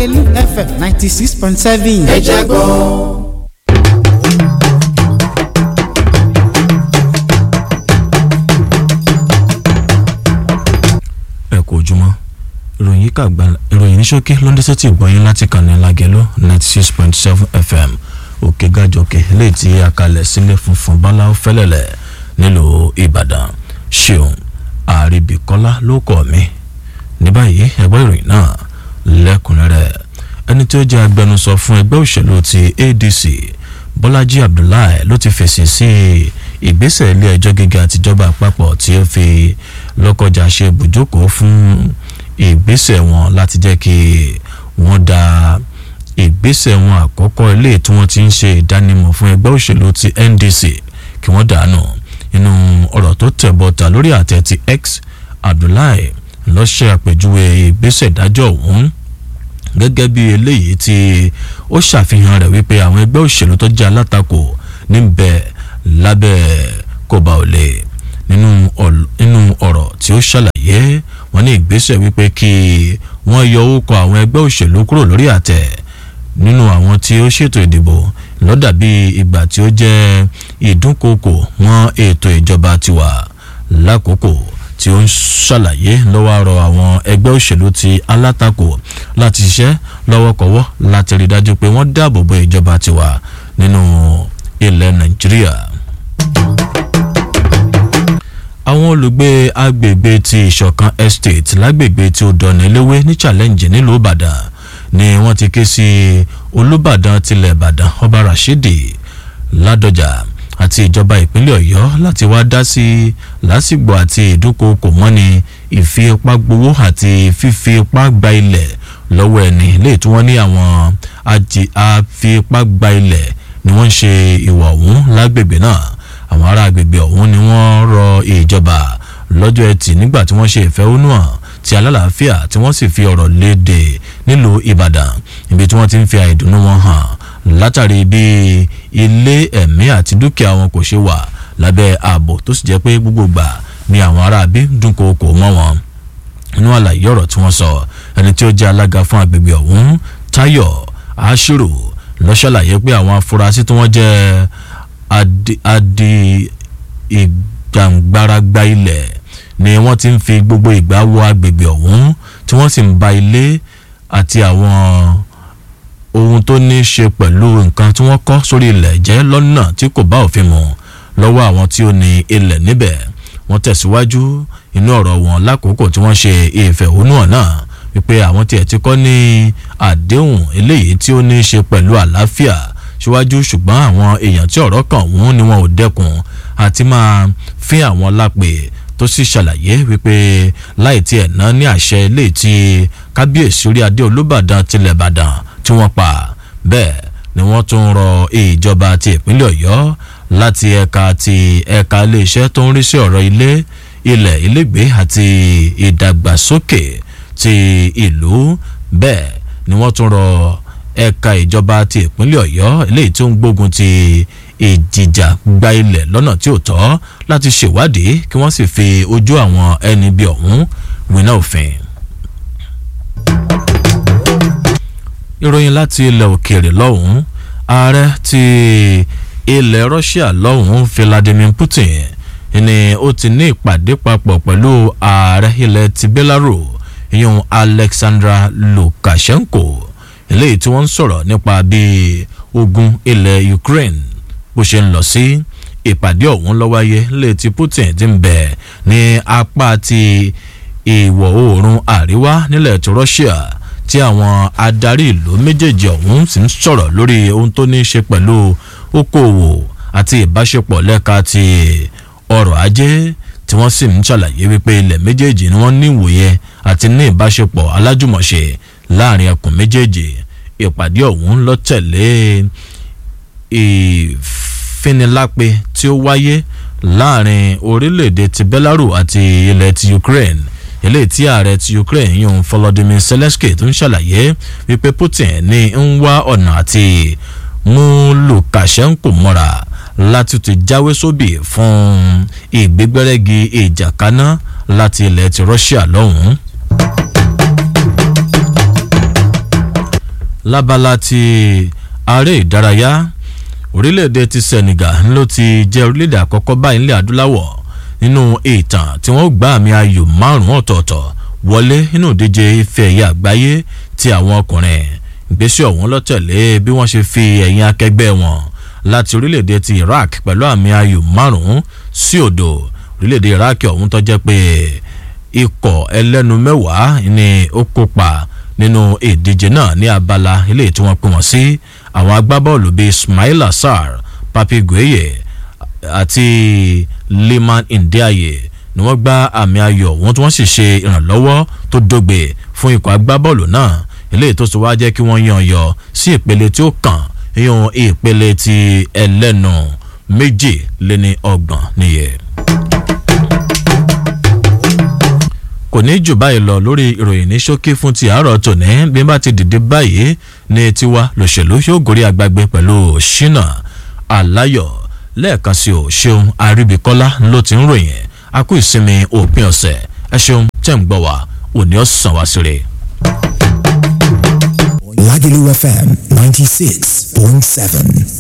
lágẹ̀lú fm ninety six point seven. ẹ jẹ́ gbọ́. ẹ kú ojúmọ́ ìròyìn yìí kà gba ìròyìn ní ṣókí ló ń dẹ́sẹ̀ tí gbọ́yìn láti kàn ní lágẹ̀lú ninety six point seven fm òkè gàjọkè léyìí tí a kalẹ̀ sílẹ̀ funfun báláwo fẹ́lẹ̀lẹ̀ nílùú ìbàdàn ṣeun àríbìkọ́lá ló kọ́ mi ní báyìí ẹgbẹ́ ìròyìn náà lẹ́kùnrẹ́rẹ́ ẹni tí ó jẹ́ agbẹnusọ fún ẹgbẹ́ òṣèlú ti adc bọ́lájí abdullahi ló ti fèsì sí ìgbésẹ̀ ilé ẹjọ́ gíga àtijọba àpapọ̀ tí ó fi lọ́kọjá ṣe ibùjókòó fún ìgbésẹ̀ wọn láti jẹ́ kí wọ́n da ìgbésẹ̀ wọn àkọ́kọ́ ilé tí wọ́n ti ń ṣe ìdánimọ̀ fún ẹgbẹ́ òṣèlú ti ndc kí wọ́n dànù nínú ọ̀rọ̀ tó tẹ̀ bọ́ta lórí àtẹ ti x abdullahi ló ṣe àpèjúwe ìgbésẹ̀ ìdájọ́ ọ̀hún gẹ́gẹ́ bí eléyìí tí ó ṣàfihàn rẹ̀ wípé àwọn ẹgbẹ́ òṣèlú tó jẹ́ alátakò níbẹ̀ lábẹ́ kọba òlè nínú ọ̀rọ̀ tí ó ṣàlàyé wọn ní ìgbésẹ̀ wípé kí wọ́n yọ orúkọ àwọn ẹgbẹ́ òṣèlú kúrò lórí àtẹ nínú àwọn tí ó ṣètò ìdìbò lọ́dà bí ìgbà tí ó jẹ́ ìdúnkokò wọn ètò ìjọba tiwa lákòókò tí ó ń ṣàlàyé lọ́wọ́ àrọ̀ àwọn ẹgbẹ́ òṣèlú ti alátakò láti ṣiṣẹ́ lọ́wọ́kọ́wọ́ láti rí dájú pé wọ́n dáàbò bo ìjọba tiwa nínú ilẹ̀ nàìjíríà. àwọn olùgbé agbègbè ti ìṣọ̀kan estate lágbègbè tí ó dọ̀nà eléwé ní challenge nílùú ìbàdàn ni wọ́n ti ké sí olùbàdàn tilẹ̀ ìbàdàn ọba rashidi ládọjà àti ìjọba ìpínlẹ̀ ọ̀yọ́ láti wá dá sí lásìgbò àti ìdúnkokò mọ́ni ìfipá gbowó àti fífi ipá gba ilẹ̀ lọ́wọ́ ẹni léè tí wọ́n ní àwọn àfipá gba ilẹ̀ ni wọ́n ń ṣe ìwà ọ̀hún lágbègbè náà àwọn ará agbègbè ọ̀hún ni wọ́n rọ ìjọba lọ́jọ́ ẹtì nígbà tí wọ́n ṣe ìfẹ̀hónúhàn ti alálàáfíà tí wọ́n sì fi ọ̀rọ̀ léde nílùú ìbàdàn ibi tí wọ́n ti ń fi àìdùnnú wọn hàn látàrí bí ilé ẹ̀mí àti dúkìá wọn kò ṣe wà lábẹ́ ààbò tó sì jẹ́ pé gbogbo gbà ni àwọn aráabí dúnkòokò mọ́ wọn inú àlàyé ọ̀rọ̀ tí wọ́n sọ ẹni tí ó jẹ́ alága fún agbègbè ọ̀hún tayo ashiru ló ṣàlàyé pé àwọn afurasí tí wọ́n jẹ́ adi ìgbàǹgbáragba ilẹ̀ ni wọ́n ti ń fi gbogbo ìgbà wọ agbègbè ọ̀hún tí wọ́n sì ń ba ilé àti àwọn ohun tó ní í ṣe pẹ̀lú nǹkan tí wọ́n kọ́ sórí ilẹ̀ jẹ́ lọ́nà tí kò bá òfin mu lọ́wọ́ àwọn tí ó ní ilẹ̀ níbẹ̀ wọ́n tẹ̀síwájú inú ọ̀rọ̀ wọn lákòókò tí wọ́n ṣe ìfẹ̀hónúhàn náà wípé àwọn tiẹ̀ ti kọ́ ní àdéhùn eléyìí tí ó ní í ṣe pẹ̀lú àlàáfíà síwájú ṣùgbọ́n àwọn èèyàn tí ọ̀rọ̀ kàn wọ́n ni wọn ò dẹ́kun àti máa fín àwọn lápè tó sì ṣàlàyé wípé láì tiẹ̀ ná ní àṣẹ ilé tí kábíyèsí orí adé olúbàdàn tilẹ̀ ìbàdàn tí wọ́n pa bẹ́ẹ̀ ni wọ́n tún rọ ìjọba ti ìpínlẹ̀ ọ̀yọ́ láti ẹ̀ka ti ẹ̀ka iléeṣẹ́ tó ń rí sí ọ̀rọ̀ ilé ilẹ̀ ilégbé àti ìdàgbàsókè ti ìlú bẹ́ẹ̀ ni wọ́n tún rọ ẹ̀ka ìjọba ti ìpínlẹ̀ ọ̀yọ́ eléyìí tó ń gbógun ti ìjìjà gba ilẹ̀ lọ́nà tí ò tọ́ láti ṣèwádìí kí wọ́n sì fi ojú àwọn ẹni bí ọ̀hún wíná òfin. ìròyìn láti ilẹ̀ òkèèrè lọ́hùn-ún ààrẹ ti ilẹ̀ russia lọ́hùn-ún vladimir putin ni ó ti ní ìpàdé papọ̀ pẹ̀lú ààrẹ ilẹ̀ ti belarus ìyún alexandra lukashenko eléyìí tí wọ́n ń sọ̀rọ̀ nípa bí ogun ilẹ̀ ukraine bó ṣe ń lọ sí ìpàdé ọ̀hún ló wáyé létí putin ti ń bẹ̀ ní apá ti ìwọ̀ oòrùn àríwá nílẹ̀ tó russia tí àwọn adarí ìlú méjèèjì ọ̀hún sì ń sọ̀rọ̀ lórí ohun tó ní í ṣe pẹ̀lú okòòwò àti ìbáṣepọ̀ lẹ́ka ti ọrọ̀ ajé tí wọ́n sì ń ṣàlàyé wípé ilẹ̀ méjèèjì ni wọ́n ní ìwòye àti ní ìbáṣepọ̀ alájùmọ̀ṣe láàrin ẹkùn méjèèjì ìpàdé ọ̀hún ló tẹ̀lé ìfinilápe tí ó wáyé láàrin orílẹ̀-èdè ti belarus àti ilẹ̀ ti ukraine eléyìí tí ààrẹ ti ukraine yún volodymyr zelensky tó ń ṣàlàyé wípé putin ní ń wá ọ̀nà àti mú lukashenko mọ́ra láti ti jáwé sóbì fún ìgbégbérẹ́gi ìjàkaná láti ilẹ̀ ti russia lọ́hùn-ún. lábala ti aré ìdárayá orílẹ̀-èdè ti Senegal ló ti jẹ́ orílẹ̀-èdè àkọ́kọ́ báyìí nílẹ̀ adúláwọ̀ nínú ìtàn tí wọ́n gbá àmì ayò márùn-ún ọ̀tọ̀ọ̀tọ̀ wọlé nínú ìdíje ife ẹ̀yẹ àgbáyé ti àwọn ọkùnrin ìgbésẹ̀ ọ̀hún ló tẹ̀lé bí wọ́n ṣe fi ẹ̀yìn akẹgbẹ́ wọn láti orílẹ̀-èdè ti Iraq pẹ̀lú àmì ayò márùn-ún sí òdo orílẹ̀-èdè Iraq ọ̀hún tó jẹ́ pé ikọ̀ ẹlẹ́nu mẹ́wàá ni ó kópa nínú ìdíje náà ní abala ilé tí wọ́n pín wọn sí àwọn agbábọ́ọ̀lù bíi Ismail Assar Papi Gueye àti Liman Ndiaye ni wọ́n gbá àmì ayò ọ̀hún tí wọ́n sì ṣe ìrànlọ́wọ́ tó dógbe fún ikọ̀ agbábọ́ọ̀lù náà eléyìí tó sì wá jẹ́ kí wọ́n yan yọ sí ìpele tí ó kàn yíyan ìpele ti ẹlẹ́nu méjì lé ní ọgbọ̀n nìyẹn. kò ní jù báyìí lọ lórí ìròyìn ní ṣókí fún ti àárọ̀ tòní bí bá ti dìde báyìí ní tiwa lòṣèlú yóò gorí agbágbé pẹ̀lú ṣínà aláyọ̀ lẹ́ẹ̀kan sí o ṣeun àríbíkọ́lá ló ti ń ròyìn a kú ìsinmi òpin ọ̀sẹ̀ ẹ ṣeun tẹ̀ ń gbọ́ wá òní ọ̀sán wá síre. Lagelu FM 96.7.